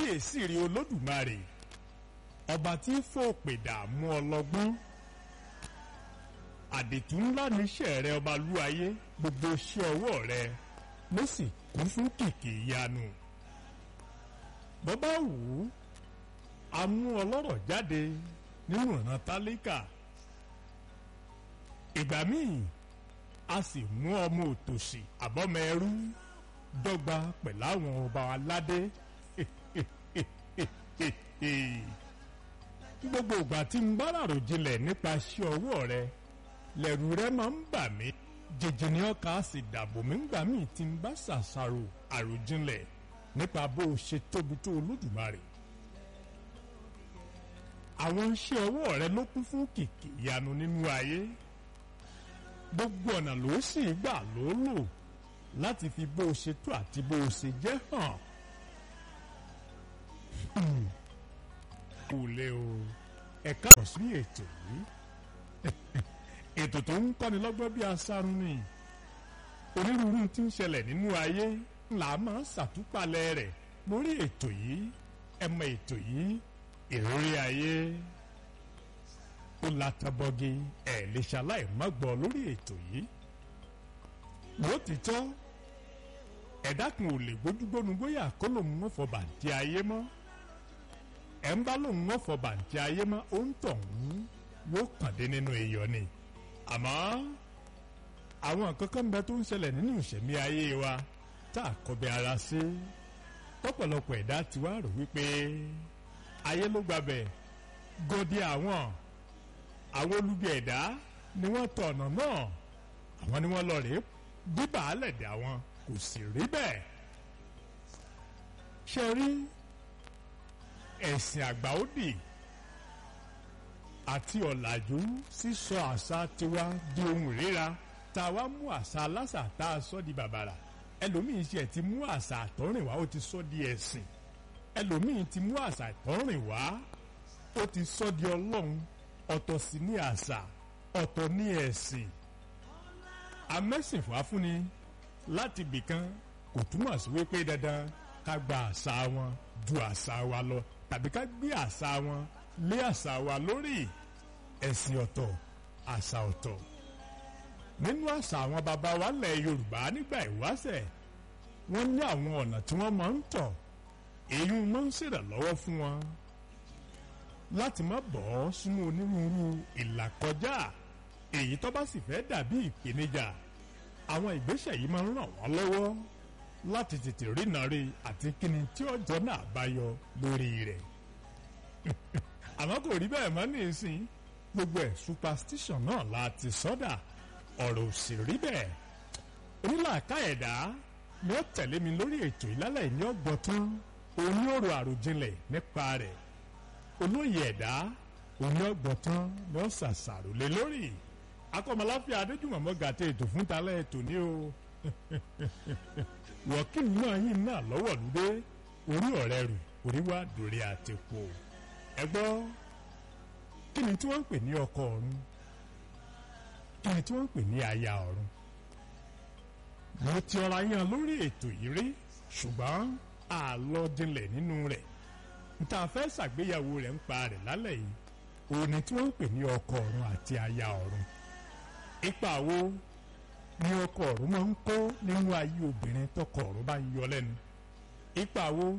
kábíyèsí rí olódùmarè ọba tí fòpè dààmú ọlọ́gbọ́n àdètú ńlá níṣẹ́ rẹ ọba lúayé gbogbo iṣẹ́ ọwọ́ rẹ ló sì kún fún kìkì ìyanu bọ́bá wù ú a mú ọlọ́rọ̀ jáde nínú ìran tálíkà ìgbà míì a sì mú ọmọ òtòṣì àbọ́mọ ẹrú dọ́gba pẹ̀lú àwọn ọba aládé gbogbo ìgbà tí ń bá ràrò jinlẹ̀ nípa iṣẹ́ ọwọ́ rẹ lẹ̀rù rẹ máa ń bà mí jẹjẹ ní ọkà sì dàbò mí ńgbà míì tí ń bá ṣàṣàrò àròjinlẹ̀ nípa bó o ṣe tóbi tó olódùmarè àwọn iṣẹ́ ọwọ́ rẹ ló kún fún kìkì ìyanu nínú ayé gbogbo ọ̀nà ló sì gbà ló lò láti fi bó o ṣe tó àti bó o ṣe jẹ́ hàn kò lè o ẹ̀ka ọ̀sùn ètò yìí ètò tó ń kọ́ni lọ́gbọ́n bí asárun ni onírúurú tí ń ṣẹlẹ̀ nínú ayé là máa ń ṣàtúpalẹ̀ rẹ̀ lórí ètò yìí ẹ mọ ètò yìí ìrírí ayé ó latabọ́gi ẹ̀ lè ṣaláì má gbọ́ lórí ètò yìí lótìtọ́ ẹ̀dá kan ò lè gbójúgbónú bóyá kó lòun ń fọ bàǹtí ayé mọ́ ẹ̀ ń bá lòun ń fọ bàǹtí ayé mọ́ ó ń tọ̀ ń yóò kàn dé nínú iyọ̀ ni àmọ́ àwọn nǹkan kan bẹ tó ń ṣẹlẹ̀ nínú ìṣẹ̀mí ayé wa tá a kọbi ara sí pọ̀pọ̀lọpọ̀ ẹ̀dá ti wá rò wípé ayé ló gbàbẹ̀ gòdì àwọn àwọn olubi ẹ̀dá ni wọ́n tọ̀ ọ̀nà náà àwọn ni wọ́n lọ rèé bíbà á lẹ̀ dé àwọn kò sì rí bẹ́ẹ̀ ṣe rí ẹ̀sìn àgbà ó dì àti ọ̀làjú sísọ àṣà tiwa di ohun ìríra tá a wá mú àṣà aláṣà tá a sọ di bàbàrà ẹlòmíín ṣe ti mú àṣà àtọ́rìnwá ó ti sọ di ẹ̀sìn ẹlòmíín ti mú àṣà àtọ́rìnwá ó ti sọ di ọlọ́run ọ̀tọ̀ sí ní àṣà ọ̀tọ̀ ní ẹ̀sìn amẹ́sìnfà fúnni láti bìkan kò túmọ̀ sí wípé dandan ká gba àṣà wọn ju àṣà wa lọ tàbí ká gbé àṣà wọn lé àṣà wa lórí ẹ̀sìn ọ̀tọ̀ àṣà ọ̀tọ̀ nínú àṣà àwọn baba wa lẹ̀ Yorùbá nígbà ìwáṣẹ̀ wọ́n ní àwọn ọ̀nà tí wọ́n máa ń tọ̀ èyí máa ń ṣèrànlọ́wọ́ fún wọn láti má bọ́ sínú onírúurú ìlàkọjá èyí tó bá sì fẹ́ dàbí ìpèníjà àwọn ìgbésẹ̀ yìí máa ń ràn wọ́n lọ́wọ́ láti tètè rínà rí àti kíni tí ọjọ́ náà bá yọ lórí rẹ̀ àmọ́ kò rí bẹ́ẹ̀ mọ́ ní ìsìn gbogbo ẹ̀ superstition náà la ti sọ́dà ọ̀rọ̀ ò sì rí bẹ́ẹ̀ onílàáká ẹ̀dá ni ó tẹ̀lé mi lórí ètò ìlálẹ̀ ìní ọgbọ́n tán òní ọ̀rọ̀ àròjinlẹ̀ nípa rẹ̀ olóyè ẹ̀dá òní ọgbọ́n tán ni ó ṣàṣàrò lé lórí akọ́mọláfíà adéjùmọ̀mọ́ gàtẹ́ ètò fún talẹ́ ètò ní o wọ́kìlì náà yìí náà lọ́wọ́ lóde orí ọ̀rẹ́ rù orí wá dòrí àtẹ̀kọ́ ẹ gbọ́ kí ni tí wọ́n ń pè ní ọkọ ọ̀run kí ni tí wọ́n ń pè ní aya ọ̀run mo ti ọ̀rọ̀ yẹn lórí ètò yìí rí ṣùgbọ́n àlọ́ jinlẹ̀ nínú rẹ̀ níta fẹ́ ṣàgbéyàwó rẹ̀ ń pa rẹ̀ lálẹ́ yìí òun ni tí wọ́n ń pè ní ọkọ ọ̀run àti aya ọ̀run ipa wo ni ọkọ ọ̀run máa ń kó nínú ayé obìnrin tọkọ ọ̀run bá ń yọ lẹ́nu ipa wo